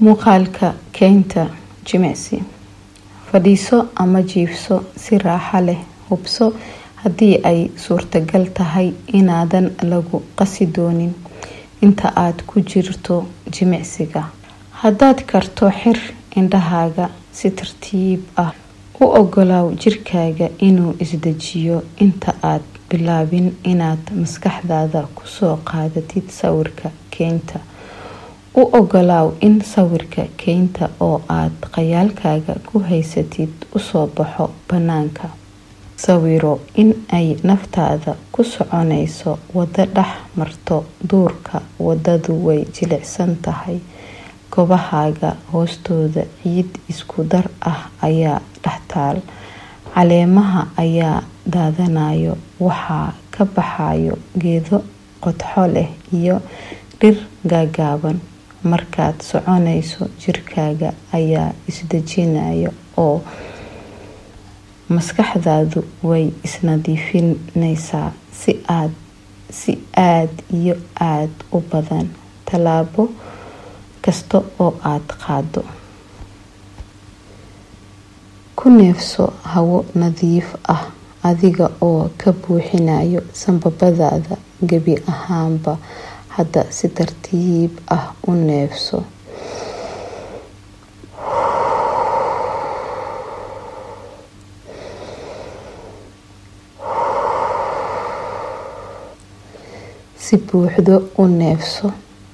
muuqaalka keynta jimicsi fadhiiso ama jiifso si raaxa leh hubso haddii ay suurtagal tahay inaadan lagu qasi doonin inta aad ku jirto jimicsiga haddaad karto xir indhahaaga si tartiib ah u ogolaaw jirkaaga inuu isdejiyo inta aad bilaabin inaad maskaxdaada kusoo qaadatid sawirka keynta u ogolaaw in sawirka keynta oo aad khayaalkaaga ku haysatid usoo baxo banaanka sawiro in ay naftaada ku soconayso wado dhex marto duurka wadadu way jilicsan tahay gobahaaga hoostooda ciid isku dar ah ayaa dhextaal caleemaha ayaa daadanayo waxaa ka baxayo geedo qodxo leh iyo dhir gaagaaban markaad soconayso jirkaaga ayaa isdejinaya oo maskaxdaadu way isnadiifinaysaa si aad si aad iyo aad u badan tallaabo kasta oo aad qaado ku neefso hawo nadiif ah adiga oo ka buuxinayo sanbabadaada gebi ahaanba hadda si tartiib ah u neefso si buuxdo u neefso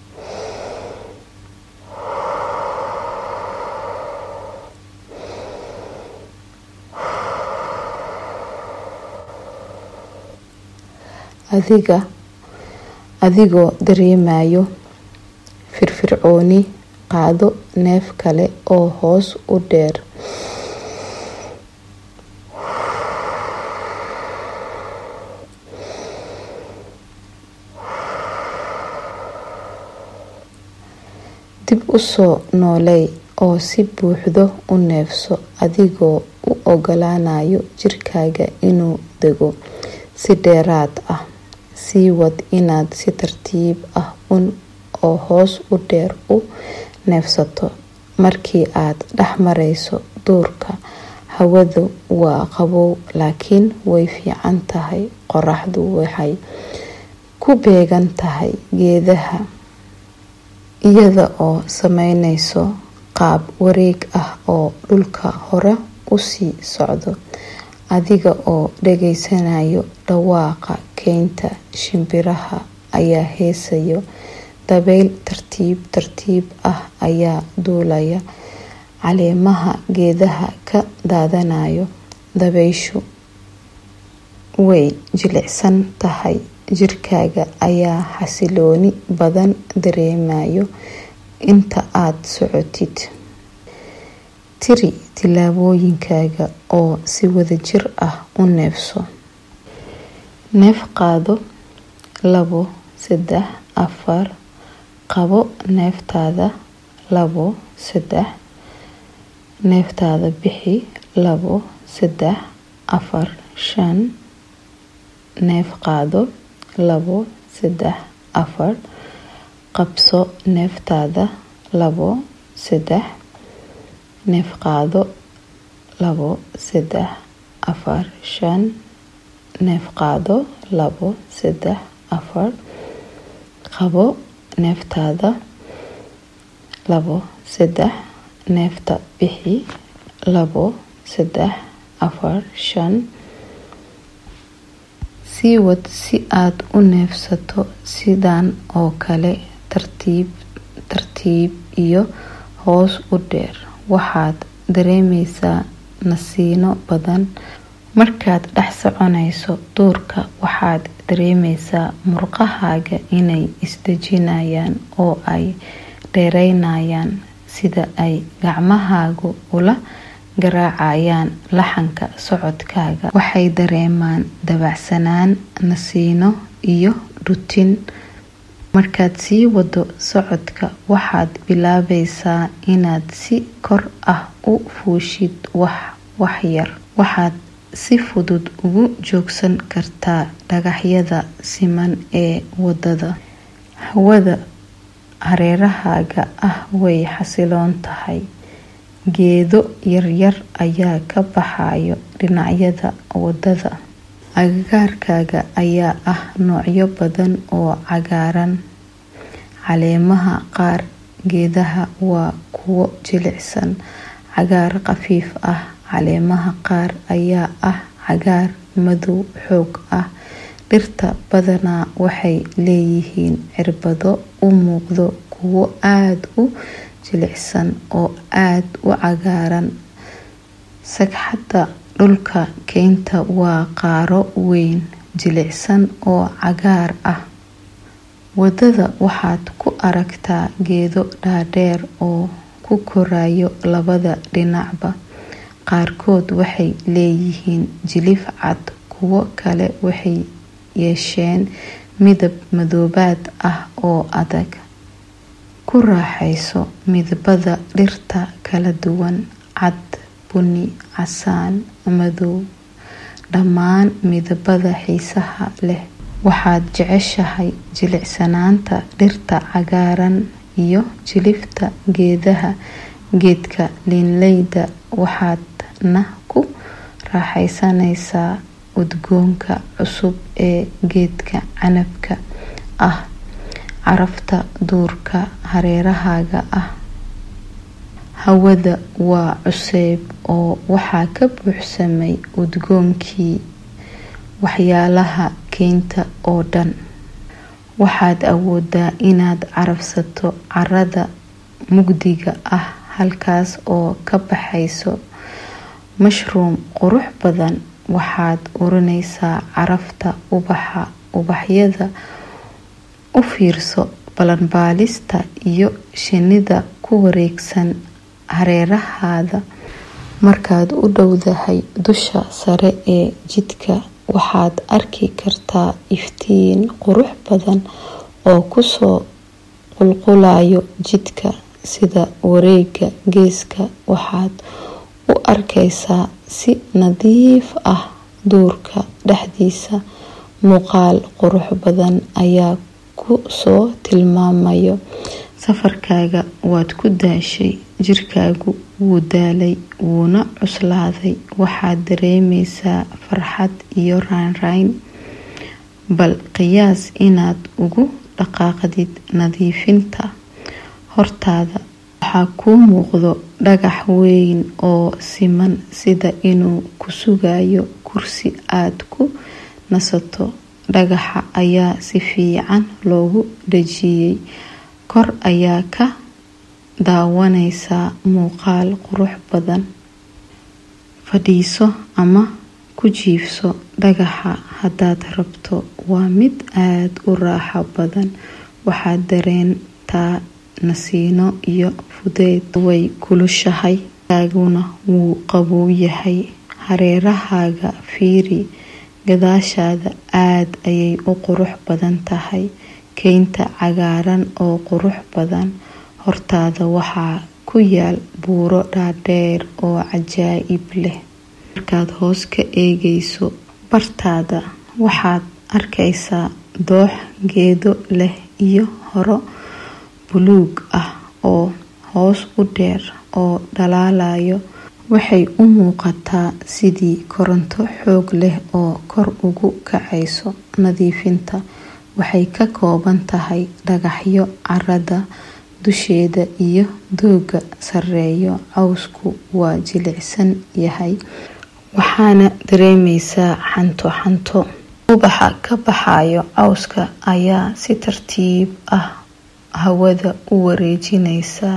adiga adigoo dareemayo firfircooni qaado neef kale oo hoos u dheer dib usoo nooley oo si buuxdo u neefso adigoo u ogolaanayo jirkaaga inuu dego si dheeraad ah sii wad inaad si tartiib ah un oo hoos u dheer u neefsato markii aad dhex marayso duurka hawadu waa qabow laakiin way fiican tahay qoraxdu waxay ku beegan tahay geedaha iyada oo sameynayso qaab wareeg ah oo dhulka hore usii socdo adiga oo dhageysanayo dhawaaqa keynta shimbiraha ayaa heesayo dabeyl tartiib tartiib ah ayaa duulaya caleemaha geedaha ka daadanayo dabeyshu way jilicsan tahay jirkaaga ayaa xasilooni badan dareemayo inta aad socotid tiri tillaabooyinkaaga oo si wadajir ah u neefso neef qaado labo saddex afar qabo neeftaada labo saddex neeftaada bixi labo saddex afar shan neef qaado labo saddex afar qabso neeftaada labo saddex neef qaado labo saddex afar shan neef qaado labo saddex afar qabo neeftaada labo saddex neefta bixi labo saddex afar shan sii wad si aad u neefsato sidan oo kale tartiib tartiib iyo hoos u dheer waxaad dareemeysaa nasiino badan markaad dhex soconayso duurka waxaad dareemeysaa murqahaaga inay isdejinayaan oo ay dheereynayaan sida ay gacmahaagu ula garaacayaan laxanka socodkaaga waxay dareemaan dabacsanaan nasiino iyo dhutin markaad sii wado socodka waxaad bilaabaysaa inaad si kor ah u fuushid wax yar waxaad si fudud ugu joogsan kartaa dhagaxyada siman ee wadada hawada hareerahaaga ah way xasiloon tahay geedo yaryar ayaa ka baxayo dhinacyada wadada agagaarkaaga ayaa ah noocyo badan oo cagaaran caleemaha qaar geedaha waa kuwo jilicsan cagaar khafiif ah caleemaha qaar ayaa ah cagaar madow xoog ah dhirta badanaa waxay leeyihiin cirbado u muuqdo kuwo aada u jilicsan oo aada u cagaaran sagxadda dhulka keynta waa qaaro weyn jilicsan oo cagaar ah wadada waxaad ku aragtaa geedo dhaadheer oo ku korayo labada dhinacba qaarkood waxay leeyihiin jilif cad kuwo kale waxay yeesheen midab madoobaad ah oo adag ku raaxayso midabada dhirta kala duwan cad buni casaan madow dhammaan midabada xiisaha leh waxaad jeceshahay jilicsanaanta dhirta cagaaran iyo jilifta geedaha geedka liinleyda waxaadna ku raaxaysanaysaa udgoonka cusub ee geedka canabka ah carafta duurka hareerahaaga ah hawada waa cuseyb oo waxaa ka buuxsamay udgoonkii waxyaalaha keynta oo dhan waxaad awoodaa inaad carafsato carada mugdiga ah halkaas oo ka baxayso mashruum qurux badan waxaad urinaysaa carafta ubaxa ubaxyada u fiirso balanbaalista iyo shinida ku wareegsan hareerahaada markaad u dhowdahay dusha sare ee jidka waxaad arki kartaa iftiin qurux badan oo kusoo qulqulayo jidka sida wareega geeska waxaad u arkaysaa si nadiif ah duurka dhexdiisa muuqaal qurux badan ayaa ku soo tilmaamayo safarkaaga waad ku daashay jirkaagu wuu daalay wuuna cuslaaday waxaad dareemaysaa farxad iyo raynrayn bal qiyaas inaad ugu dhaqaaqdid nadiifinta hortaada waxaa kuu muuqdo dhagax weyn oo siman sida inuu ku sugayo kursi aad ku nasato dhagaxa ayaa si fiican loogu dhajiyey kor ayaa ka daawanaysaa muuqaal qurux badan fadhiiso ama ku jiifso dhagaxa haddaad rabto waa mid aada u raaxo badan waxaad dareentaa nasiino iyo fudeyd way kulushahay kaaguna wuu qabow yahay hareerahaaga fiiri gadaashaada aada ayay u qurux badan tahay keynta cagaaran oo qurux badan hortaada waxaa ku yaal buuro dhaadheer oo cajaa'ib leh markaad hoos ka eegayso bartaada waxaad arkaysaa doox geedo leh iyo horo buluug ah oo hoos u dheer oo dhalaalayo waxay u muuqataa sidii koronto xoog leh oo kor ugu kacayso nadiifinta waxay ka kooban tahay dhagaxyo carada dusheeda iyo dooga sareeyo cawsku waa jilicsan yahay waxaana dareemaysaa xanto xanto ubaxa ka baxayo cawska ayaa si tartiib ah hawada u wareejinaysa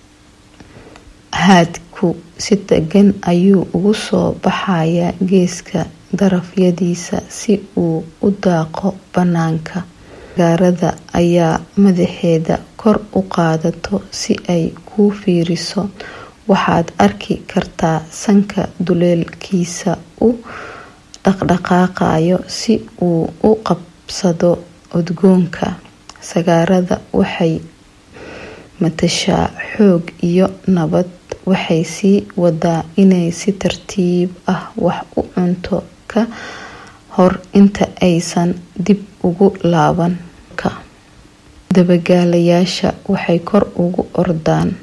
haadku si degan ayuu ugu soo baxayaa geeska darafyadiisa si uu u daaqo bannaanka gaarada ayaa madaxeeda kor u qaadato si ay kuu fiiriso waxaad arki kartaa sanka duleelkiisa u dhaqdhaqaaqayo si uu u qabsado udgoonka sagaarada waxay matashaa xoog iyo nabad waxay sii wadaa inay si tartiib ah wax u cunto ka hor inta aysan dib ugu laaban dabagaalayaasha waxay kor ugu ordaan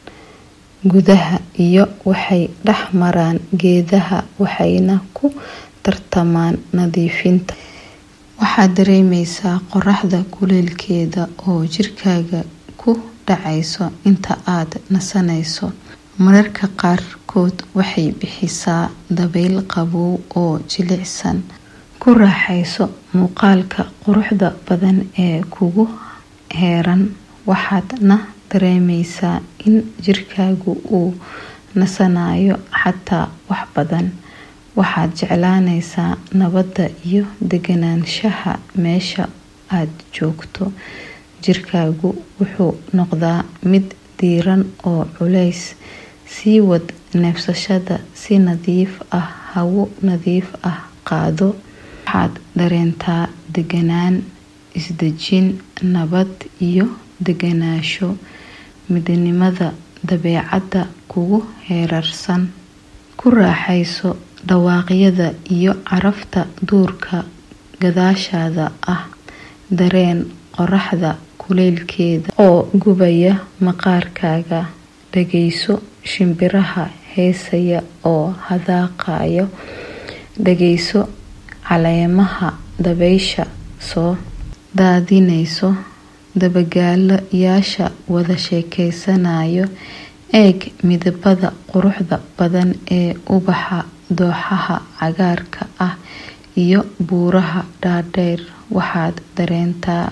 gudaha iyo waxay dhex maraan geedaha waxayna ku tartamaan nadiifinta waxaad dareemeysaa qoraxda kuleylkeeda oo jirkaaga ku dhacayso inta aad nasanayso mararka qaarkood waxay bixisaa dabayl qabow oo jilicsan ku raaxayso muuqaalka quruxda badan ee kugu heeran waxaadna dareemeysaa in jirkaagu uu nasanayo xataa wax badan waxaad jeclaanaysaa nabadda iyo deganaanshaha meesha aad joogto jirkaagu wuxuu noqdaa mid diiran oo culays sii wad neefsashada si nadiif ah hawo nadiif ah qaado waxaad dareentaa deganaan isdejin nabad iyo deganaasho midnimada dabeecadda kugu heerarsan ku raaxayso dhawaaqyada iyo carafta duurka gadaashaada ah dareen qoraxda kuleylkeeda oo gubaya maqaarkaaga dhageyso shimbiraha heesaya oo hadaaqayo dhageyso caleemaha dabaysha soo daadinayso dabagaalayaasha wada sheekeysanayo eeg midabada quruxda badan ee ubaxa dooxaha cagaarka ah iyo buuraha dhaadheer waxaad dareentaa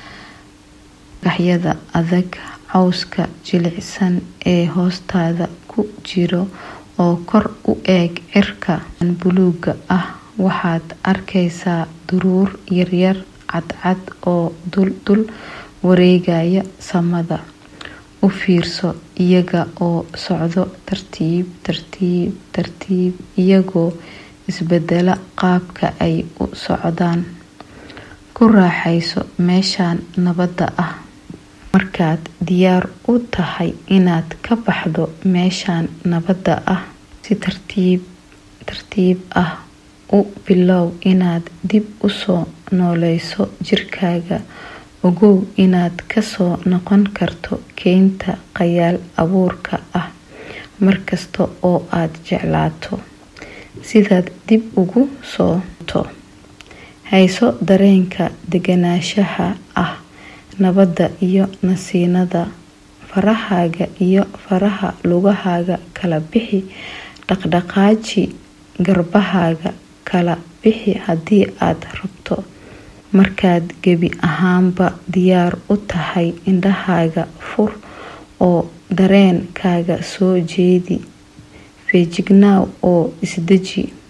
gaxyada adag cawska jilicsan ee hoostaada ku jiro oo kor u eeg cirka buluuga ah waxaad arkaysaa duruur yaryar cadcad oo duldul wareegaya samada u fiirso iyaga oo socdo tartiib tartiib tartiib iyagoo isbedela qaabka ay u socdaan ku raaxayso meeshan nabadda ah markaad diyaar u tahay inaad ka baxdo meeshan nabadda ah si tartiib tartiib ah u bilow inaad dib usoo nooleyso jirkaaga ogow inaad kasoo noqon karto keynta qayaal abuurka ah markasta oo aad jeclaato sidaad dib ugu soo to hayso dareenka deganaanshaha ah nabadda iyo nasiinada farahaaga iyo faraha lugahaaga kala bixi dhaqdhaqaaji garbahaaga kala bixi haddii aad rabto markaad gebi ahaanba diyaar u tahay indhahaaga fur oo dareenkaaga soo jeedi feejignaaw oo isdeji